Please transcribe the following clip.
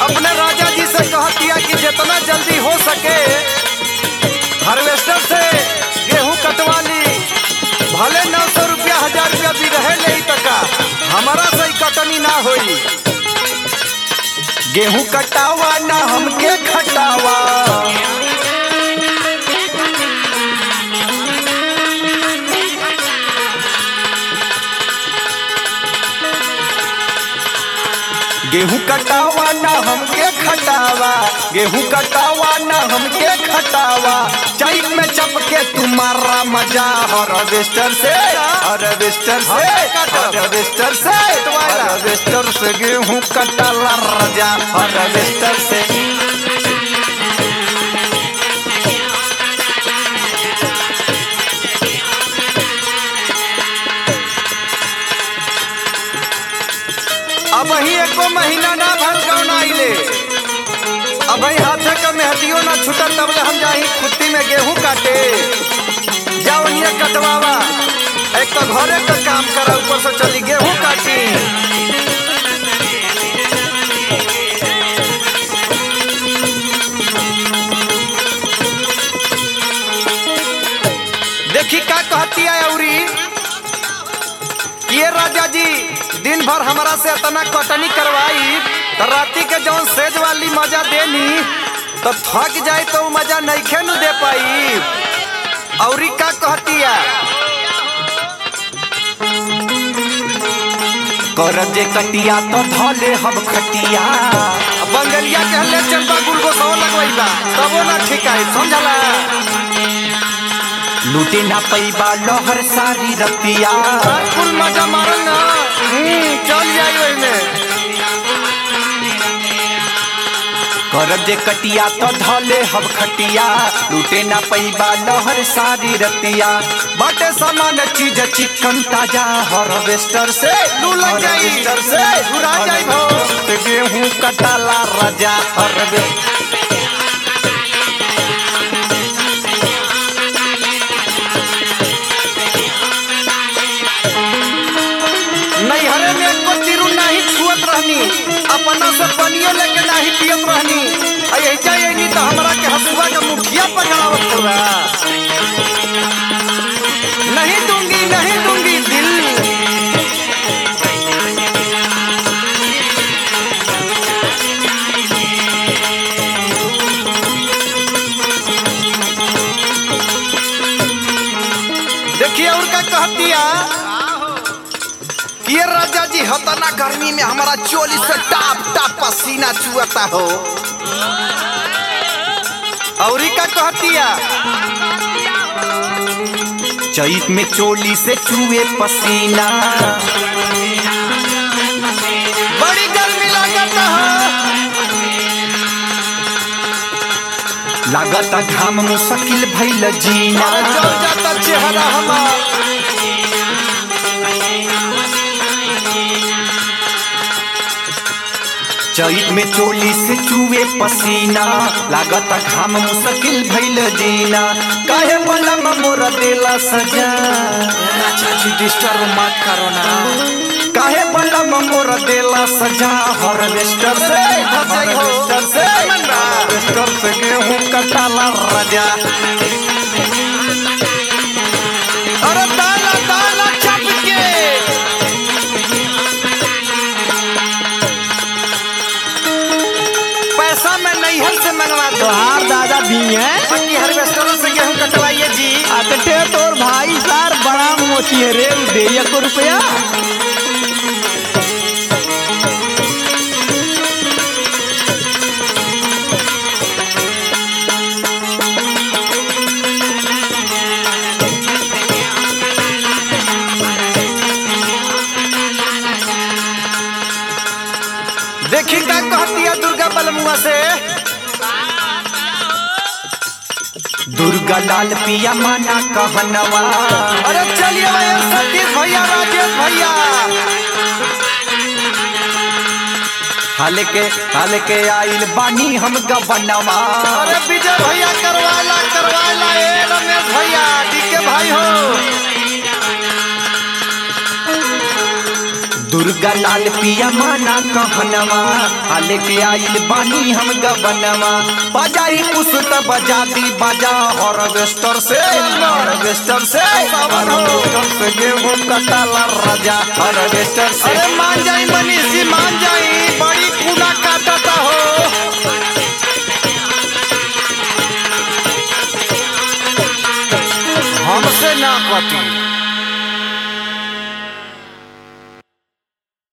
अपने राजा जी से कहतिया कि जितना जल्दी हो सके हार्वेस्टर से गेहूं कटवा ली भले नौ सौ रुपया हजार रुपया भी रहे नहीं तका हमारा सही कटनी ना होई गेहूं कटावा ना हमके खटावा गेहूं कटावा ना हमके खटावा गेहूं कटावा ना हमके खटावा चाइल में चपके तुम्हारा मजा हार्वेस्टर से हार्वेस्टर से हार्वेस्टर से हार्वेस्टर से गेहूं कटाला राजा हार्वेस्टर से अब ही एको महीना ना भर कौन आइले अब ही हाथे का मेहदियो ना छुटल तब ले हम जाही खुट्टी में गेहूं काटे जाओ ये कटवावा एक तो घरे का काम करा ऊपर से चली गेहूं काटी देखी का कहती है औरी ये राजा जी दिन भर हमारा से इतना कटनी करवाई तो राती के जौन सेज वाली मजा देनी तो थक जाए तो उ मजा नहीं न दे पाई औरी का कहतिया कर जे कटिया तो धले हम खटिया बंगलिया के हल्ले चलबा गुल को सौ लगवाइबा तबो ना ठीक है समझला लूटे ना पैबा लहर सारी रतिया कुल मजा मारल ना हम्म, चल जाई ओई में करब जे कटिया तो धले हम खटिया लूटे ना पैबा लहर सारी रतिया बाटे सामान चीज चिकन ताजा हार्वेस्टर से लू लग जाई से घुरा जाई भो ते गेहूं कटाला राजा हार्वेस्टर नैहरे में एको तिरु नहीं छुअत रहनी अपना से पनियो लेके नहीं पियत रहनी आ यही चाहिए नहीं तो हमरा के हसुआ के मुखिया पकड़ावत हुआ नहीं दूंगी नहीं दूंगी दिल देखिए और का कहतिया ये राजा जी हतना गर्मी में हमारा चोली से टाप टाप पसीना चुअता हो औरी का कहतिया चैत में चोली से चुए पसीना बड़ी गर्मी लागत हो लागत घाम मुश्किल भइल जीना जल जाता चेहरा हमार चैत में चोली से चुए पसीना लागत घाम मुश्किल भइल जीना काहे बलम मोर देला सजा चाची डिस्टर्ब मत करो ना काहे बलम मोर देला सजा हार्वेस्टर से हार्वेस्टर से हार्वेस्टर से गेहूं कटाला राजा अरे दाना दाना चप के पैसा मैं नैहर से मंगवा दो तोहार दादा भी है बाकी हार्वेस्टर से गेहूं कटवाइए जी अकटे तोर भाई सार बड़ा मोची है रे दे को रुपया देखी का कहती है दुर्गा बलमुआ से दुर्गा लाल पिया माना कहनवा अरे चलिए भैया सतीश भैया राजेश भैया हाल के हाल के आइल बानी हम गबनवा अरे विजय भैया करवाला करवाला ए रमेश भैया डीके भाई हो दुर्गा दुर्गा लाल पिया माना कहनवा आ लेके आइल बानी हम गबनवा बजाई पुस्त बजा दी बजा हार्वेस्टर से हार्वेस्टर से हार्वेस्टर से गेहूं कटाला राजा हार्वेस्टर से अरे मान जाई मनीषी मान जाई बड़ी कूड़ा काटता हो हमसे ना कटी